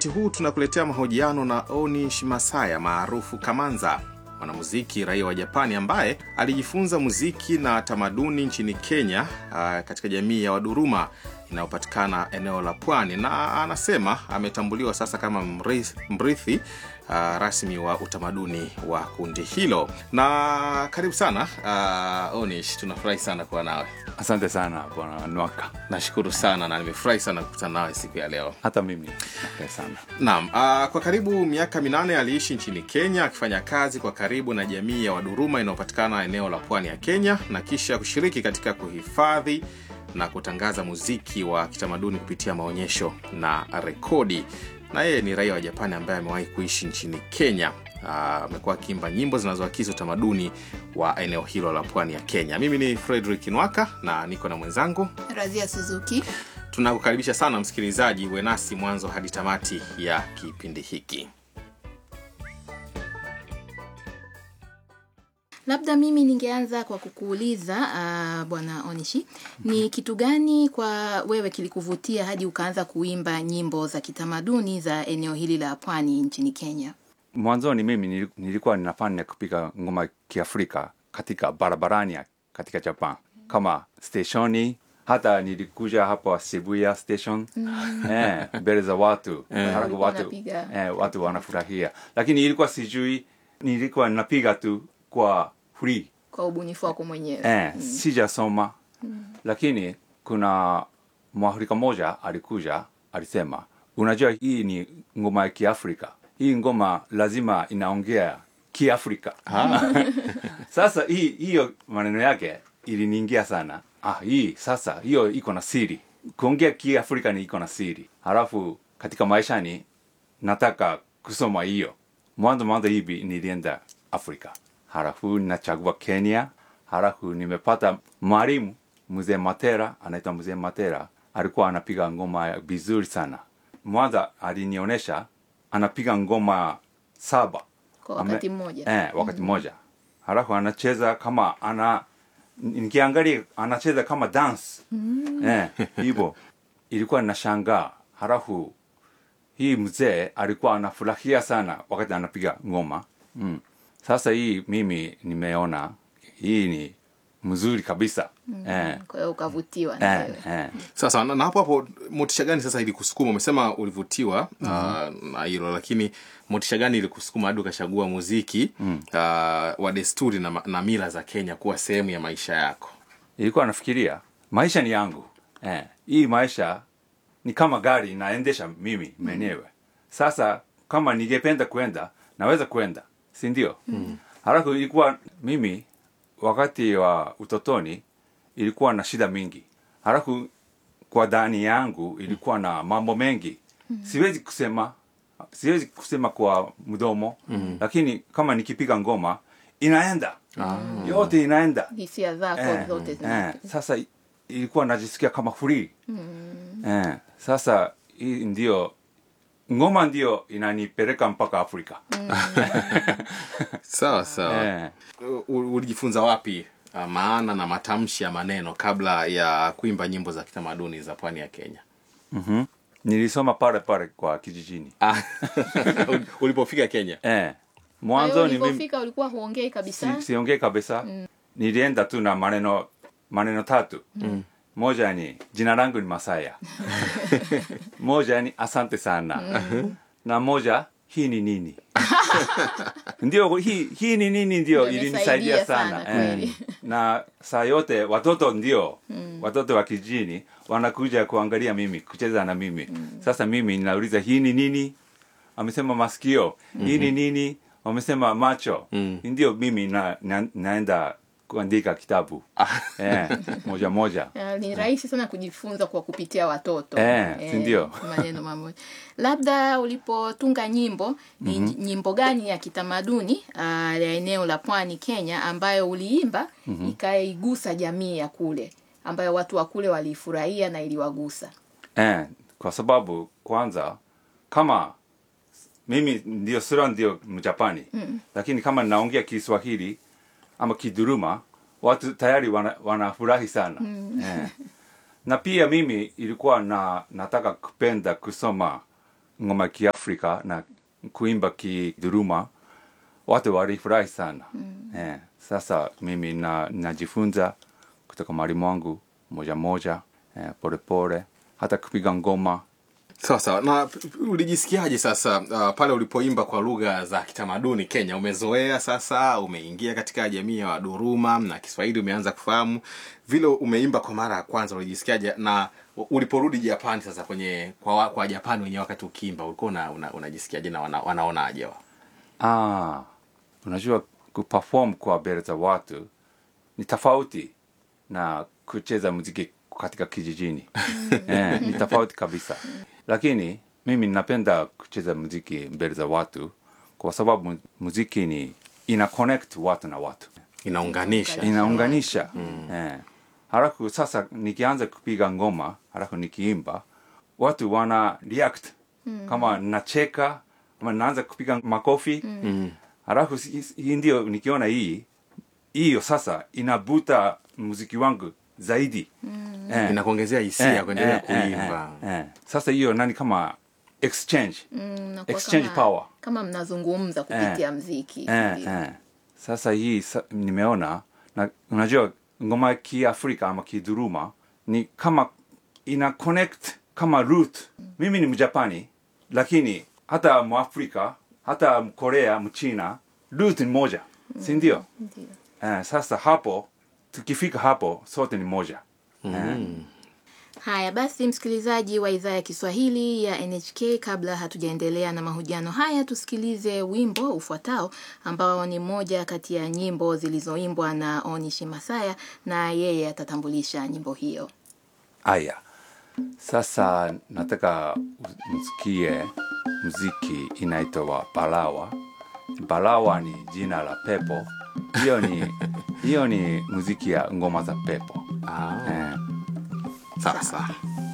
wakati huu tunakuletea mahojiano na Onish Masaya maarufu Kamanza, mwanamuziki raia wa Japani ambaye alijifunza muziki na tamaduni nchini Kenya ah, katika jamii ya Waduruma inayopatikana eneo la pwani, na anasema ametambuliwa sasa kama mrithi, mrithi ah, rasmi wa utamaduni wa kundi hilo. Na karibu sana ah, Onish, tunafurahi sana kuwa nawe. Asante sana bwana Nwaka, Nashukuru sana na nimefurahi sana kukutana nawe siku ya leo. hata mimi nafurahi sana. Naam, ah, kwa karibu miaka minane aliishi nchini Kenya akifanya kazi kwa karibu na jamii ya Waduruma inayopatikana eneo la pwani ya Kenya na kisha kushiriki katika kuhifadhi na kutangaza muziki wa kitamaduni kupitia maonyesho na rekodi. Na yeye ni raia wa Japani ambaye amewahi kuishi nchini Kenya. Ah, Amekuwa akiimba nyimbo zinazoakisi utamaduni wa eneo hilo la pwani ya Kenya. Mimi ni Frederick Nwaka na niko na mwenzangu Razia Suzuki. Tunakukaribisha sana msikilizaji, uwe nasi mwanzo hadi tamati ya kipindi hiki. Labda mimi ningeanza kwa kukuuliza uh, bwana Onishi, ni kitu gani kwa wewe kilikuvutia hadi ukaanza kuimba nyimbo za kitamaduni za eneo hili la pwani nchini Kenya? Mwanzoni mimi nili- nilikuwa ninafanya kupiga ngoma kiafrika katika barabarani ya- katika Japan kama steshoni, hata nilikuja hapa Shibuya station eh, mbele za watu halafu Walikuwa watu, wanapiga. eh, watu wanafurahia, lakini ilikuwa sijui, nilikuwa napiga tu kwa free Kwa ubunifu wako mwenyewe? eh, sijasoma lakini kuna mwafrika mmoja alikuja alisema unajua hii ni ngoma ya kiafrika hii ngoma lazima inaongea kiafrika sasa hii hiyo maneno yake iliniingia sana ah, hii sasa hiyo iko na siri kuongea kiafrika ni iko na siri halafu katika maishani nataka kusoma hiyo mwanzo mwanzo hivi nilienda afrika halafu nachagua kenya halafu nimepata mwalimu mzee matera anaitwa mzee matera alikuwa anapiga ngoma vizuri sana mwanza alinionyesha anapiga ngoma saba Kwa wakati mmoja. eh, wakati mmoja halafu anacheza kama ana nikiangalia anacheza kama dance eh, hivyo ilikuwa nashangaa halafu hii mzee alikuwa anafurahia sana wakati anapiga ngoma mm. sasa hii mimi nimeona hii ni mzuri kabisa eh, Kwa hiyo ukavutiwa na eh, wewe. eh. Sasa na, na hapo hapo, motisha gani sasa ilikusukuma? Umesema ulivutiwa ah, na hilo, lakini motisha gani ilikusukuma hadi ukachagua muziki ah, wa desturi na, ma- na mila za Kenya kuwa sehemu ya maisha yako? ilikuwa nafikiria maisha ni yangu eh, hii maisha ni kama gari naendesha mimi mwenyewe sasa kama ningependa kwenda naweza kwenda si ndio mm. halafu ilikuwa mimi wakati wa utotoni ilikuwa na shida mingi halafu kwa ndani yangu ilikuwa na mambo mengi siwezi kusema siwezi kusema kwa mdomo lakini kama nikipiga ngoma inaenda yote inaenda Hisia zako eh, zote eh, zina sasa i- ilikuwa najisikia kama free eh, sasa hii ndio ngoma ndio inanipeleka mpaka afrika Sawa sawa. eh, U- ulijifunza wapi ah, maana na matamshi ya maneno kabla ya kuimba nyimbo za kitamaduni za pwani ya Kenya? mhm. nilisoma pale pale kwa kijijini Ah, ulipofika Kenya eh, Kwa hiyo mwanzo ni mimi ulipofika ulikuwa huongei kabisa? si, siongee kabisa nilienda tu na maneno maneno tatu moja ni jina langu ni masaya moja ni asante sana na moja hii ni nini ndio hii, hii ni nini ndio Ndio ilinisaidia imesaidia sana, sana, eh. kweli. na saa yote watoto ndio watoto wa kijini wanakuja kuangalia mimi kucheza na mimi sasa mimi ninauliza hii ni nini amesema masikio hii ni nini wamesema macho ndio mimi na, na, naenda kuandika kitabu eh, moja moja Ah, ni rahisi sana kujifunza kwa kupitia watoto Eh, si ndio? maneno mamoja labda ulipotunga nyimbo ni nyimbo gani ya kitamaduni ah, ya eneo la pwani kenya ambayo uliimba ikaigusa jamii ya kule ambayo watu wa kule waliifurahia na iliwagusa eh, kwa sababu kwanza kama mimi ndio sura ndio mjapani mm. lakini kama naongea kiswahili ama kiduruma watu tayari wana- wanafurahi sana mm. eh. na pia mimi ilikuwa na nataka kupenda kusoma ngoma ya kiafrika na kuimba kiduruma watu walifurahi sana eh, sasa mimi na, najifunza kutoka mwalimu wangu moja moja eh, polepole hata kupiga ngoma sawa sawa na p- p- ulijisikiaje sasa uh, pale ulipoimba kwa lugha za kitamaduni kenya umezoea sasa umeingia katika jamii ya waduruma na kiswahili umeanza kufahamu vile umeimba kwa mara ya kwanza ulijisikiaje na u- uliporudi japani sasa kwenye kwa, wa- kwa japani wenyewe wakati ukiimba ulikuwa una, una, unajisikiaje na wana, wanaonaje wa ah, unajua kuperform kwa mbele za watu ni tofauti na kucheza muziki katika kijijini eh, ni tofauti kabisa lakini mimi napenda kucheza muziki mbele za watu kwa sababu mu- muziki ni ina connect watu na watu inaunganisha inaunganisha eh. halafu sasa nikianza kupiga ngoma halafu nikiimba watu wana react kama nacheka kama naanza kupiga makofi mm. halafu si- hii ndio nikiona hii hiyo sasa inavuta muziki wangu zaidi eh. inakuongezea hisia Eh, kuendelea eh, eh, kuimba eh, eh. sasa hiyo nani kama exchange Mm, mnakuwa Exchange kama, power. kama mnazungumza kupitia mziki eh, Ndio. eh. sasa hii sa, nimeona na unajua ngoma ya kiafrika ama kiduruma ni kama ina connect kama root mimi ni mjapani lakini hata mwafrika hata mkorea mchina root ni moja si ndio Ndio. eh, sasa hapo tukifika hapo sote ni moja eh. Haya basi, msikilizaji wa idhaa ya Kiswahili ya NHK, kabla hatujaendelea na mahojiano haya, tusikilize wimbo ufuatao ambao ni moja kati ya nyimbo zilizoimbwa na Onishi Masaya, na yeye atatambulisha nyimbo hiyo. Aya, sasa nataka u- msikie muziki inaitwa Balawa. Balawa ni jina la pepo. Hiyo ni hiyo ni muziki ya ngoma za pepo ah, eh. sawa sawa